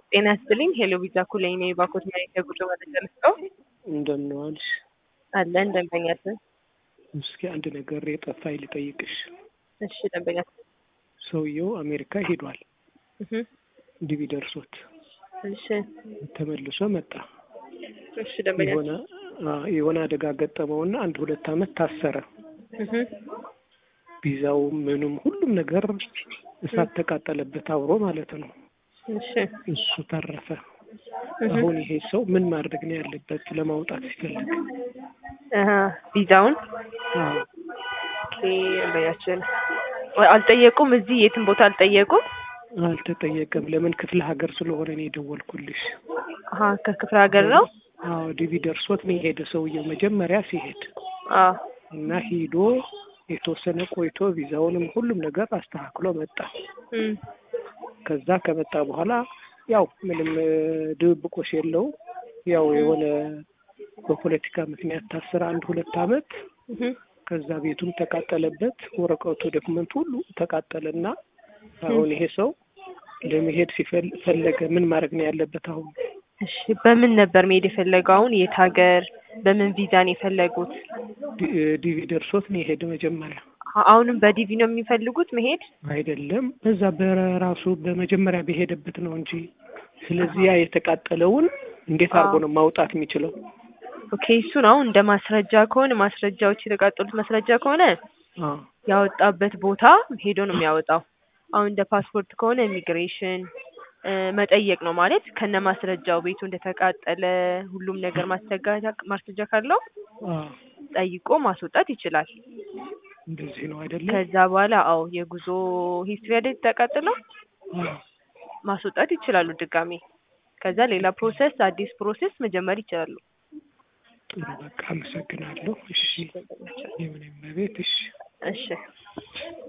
ጤና ይስጥልኝ ሄሎ ቪዛ ኩለኝ ነኝ ባኮት መሬት የጉዞ መረጃ ልስጠው እንደምን ዋልሽ? አለ ደንበኛችን እስኪ አንድ ነገር የጠፋኝ ልጠይቅሽ። እሺ ደንበኛችን ሰውየው አሜሪካ ሄዷል፣ እህ ዲቪ ደርሶት እሺ ተመልሶ መጣ። እሺ ደንበኛችን የሆነ አ የሆነ አደጋ ገጠመውና አንድ ሁለት ዓመት ታሰረ። እህ ቪዛው ምኑም ሁሉም ነገር እሳት ተቃጠለበት አብሮ ማለት ነው። እሺ እሱ ተረፈ። እህ አሁን ይሄ ሰው ምን ማድረግ ነው ያለበት ለማውጣት ሲፈልግ? አሃ ቪዛውን አዎ ኦኬ ደንበኛችን ወይ አልጠየቁም እዚህ የትም ቦታ አልጠየቁም አልተጠየቀም። ለምን ክፍለ ሀገር ስለሆነ ነው የደወልኩልሽ። አሃ ከክፍለ ሀገር ነው አዎ ዲቪ ደርሶት ነው የሄደ ሰውየው መጀመሪያ ሲሄድ አዎ እና ሂዶ የተወሰነ ቆይቶ ቪዛውንም ሁሉም ነገር አስተካክሎ መጣ። እም ከዛ ከመጣ በኋላ ያው ምንም እ ድብብቆሽ የለው ያው የሆነ በፖለቲካ ምክንያት ታስረ አንድ ሁለት ዓመት እህ ከዛ ቤቱም ተቃጠለበት፣ ወረቀቱ ዶክመንት ሁሉ ተቃጠለና አሁን ይሄ ሰው ለመሄድ ሲፈል- ፈለገ ምን ማድረግ ነው ያለበት አሁን? እሺ በምን ነበር መሄድ የፈለገው አሁን የት ሀገር በምን ቪዛ ነው የፈለጉት ዲ- ዲቪ ደርሶት ነው የሄደ መጀመሪያ አ- አሁንም በዲቪ ነው የሚፈልጉት መሄድ አይደለም በዛ በራሱ በመጀመሪያ በሄደበት ነው እንጂ። ስለዚህ ያ የተቃጠለውን እንዴት አድርጎ ነው ማውጣት የሚችለው? ኦኬ እሱን አሁን እንደ ማስረጃ ከሆነ ማስረጃዎች የተቃጠሉት ማስረጃ ከሆነ አዎ ያወጣበት ቦታ ሄዶ ነው የሚያወጣው። አሁን እንደ ፓስፖርት ከሆነ ኢሚግሬሽን እ መጠየቅ ነው ማለት ከነ ማስረጃው ቤቱ እንደተቃጠለ ሁሉም ነገር ማስረጃ ማስረጃ ካለው አዎ ጠይቆ ማስወጣት ይችላል። እንደዚህ ነው አይደለም? ከዛ በኋላ አዎ የጉዞ ሂስትሪ አይደል ተቃጥለው አዎ ማስወጣት ይችላሉ ድጋሜ። ከዛ ሌላ ፕሮሰስ አዲስ ፕሮሰስ መጀመር ይችላሉ። ጥሩ በቃ አመሰግናለሁ። እሺ የምንም ቤት እሺ እሺ